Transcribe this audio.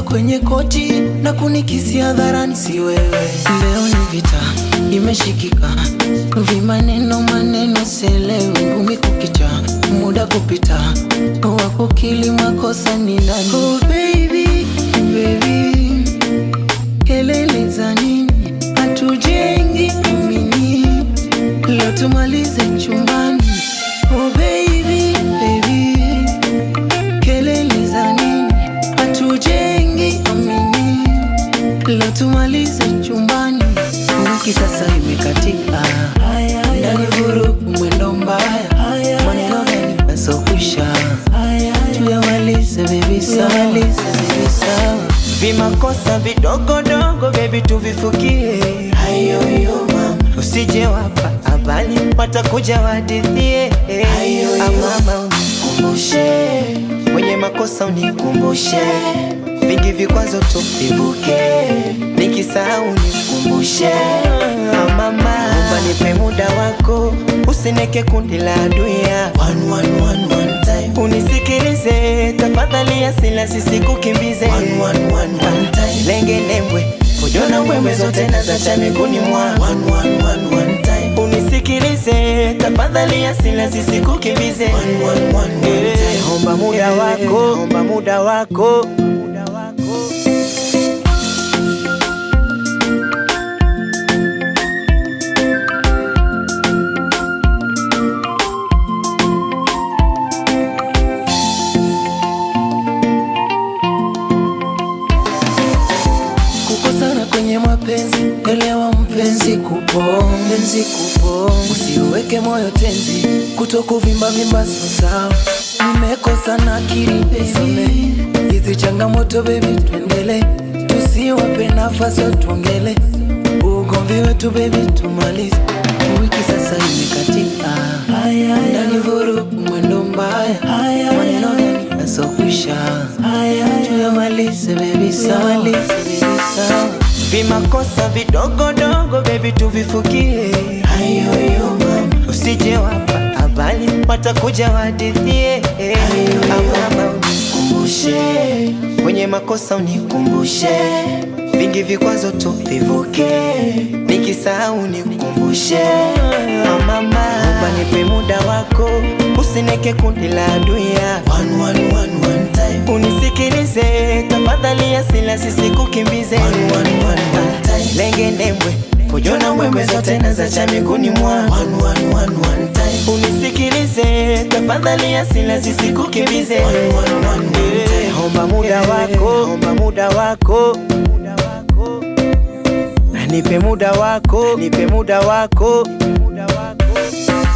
kwenye kochi na kunikisi hadharani, si wewe. Leo ni vita imeshikika, vimaneno maneno selewi, ngumi kukicha, muda kupita, wakukili makosa ni nani? Oh baby, baby, kelele za nini? Hatujengi amini, leo tumalize chumbani. Oh baby, baby, kelele za nini? Hatujengi amini, leo tumalize chumbani. Wiki sasa imekatika, ndani vurugu, mwendo mbaya, maneno gani yasokwisha? Tuyamalize baby, sawa, baby, sawa. Vimakosa vidogodogo baby tuvifukie, Ayoyo mama, usije wapa habari watakuja wadithie. Amama unikumbushe, kwenye makosa unikumbushe, vingi vikwazo tuvivuke, nikisahau unikumbushe. Amama omba nipe muda wako, usineke kundi la aduya. one, one, one, one time. Unisikilize tafadhali, asila sisikukimbize. One, one, one, one time. Lenge nembwe kujona mbwembwe zote na zacha miguuni mwa One, one, one, one time. Unisikilize tafadhali, asila sisikukimbize. One, one, one, one Eh, time. Omba muda Eh, wako, omba muda wako. Kukosana kwenye mapenzi, elewa mpenzi, kupo mpenzi, kupo usiweke moyo tenzi, kuto kuvimba vimba sio sawa. Nimekosa na akili baby, hizi changamoto baby, tuendele, tusiwape nafasi tuongele, ugomvi wetu baby, tumalize. Wiki sasa imekatika, ndani vurugu, mwendo mbaya, maneno gani yasokwisha? Tuyamalize baby, sawa, baby, sawa. Vimakosa vidogodogo baby tuvifukie, Ayoyo mama, usije wapa habari watakuja wadithie. Amama unikumbushe, kwenye makosa unikumbushe, vingi vikwazo tuvivuke, nikisahau unikumbushe. Amama omba nipe muda wako, usineke kundi la aduya. one, one, one, one time. Unisikilize tafadhali, asila sisikukimbize. One, one, one, one time. Lenge nembwe kujona mbwembwe zote na zacha miguuni mwa One, one, one, one time. Unisikilize tafadhali, asila sisikukimbize. One, one, one, one time. Eh, Omba muda wako, omba muda wako, nipe muda wako, nipe muda wako.